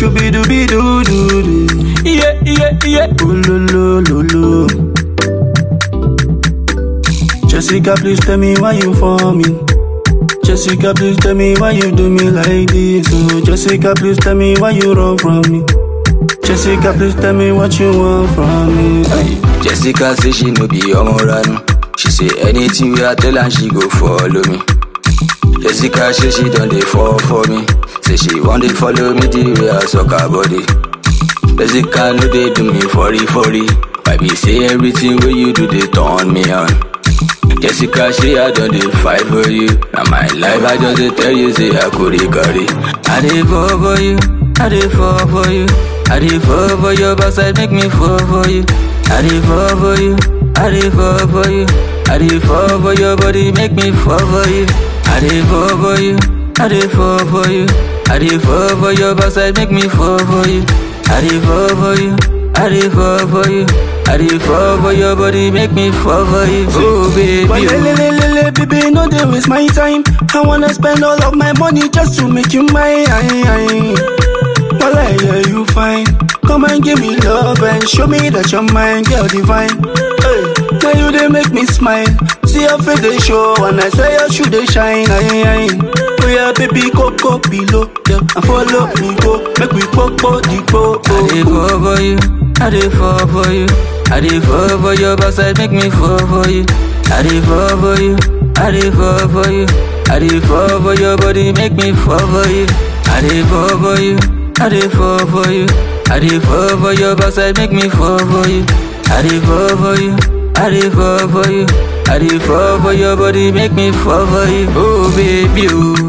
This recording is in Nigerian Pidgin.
shooby dooby doo doo doo. Yeah, yeah, yeah. Oh, lo, lo, lo, lo. Jessica, please tell me why you for me. Jessica, please tell me why you do me like this. Oh, Jessica, please tell me why you run from me. Jessica, please tell me what you want from me. Aye. Jessica say she no be omo ranu. She say anything wey I tell her she go follow me. Jessica say she don dey fall for me. Say she wan dey follow me the way I suck her body. Jessica no dey do me fori fori. Why be say everything wey you do dey turn me on? Jessica say I don dey fight for you. Na my life I just dey tell you say I go carry. I dey fall for you. I dey fall for you. I dey fall for your backside make me fall for you. I dey fall for you. I dey fall for you. I dey fall for your body make me fall for you. I dey fall for you. I dey fall for you. I dey fall for your backside make me fall for you. I dey fall for you. I dey fall for you. I dey fall for your body make me fall for you. Oh baby. But oh. le, le, le, le, baby, no dey waste my time. I wanna spend all of my money just to make you mine. Well, I hear you fine. Come and give me love and show me that you're mine, girl divine. Hey, now you they make me smile. See your face they show, and I say your shoe they shine. Aye, aye. Oh yeah, baby, go go below, yeah, and follow me go. Make we pop body go. I dey fall for you. I dey fall for you. I dey fall for your backside, make me fall for you. I dey fall for you. I dey fall for you. I dey fall for your body, make me fall for you. I dey fall for you. I dey fall for you. I dey fall for your backside, make me fall for you. I dey fall for you. I dey fall for you. I dey fall for your body, make me fall for you. Oh baby, oh.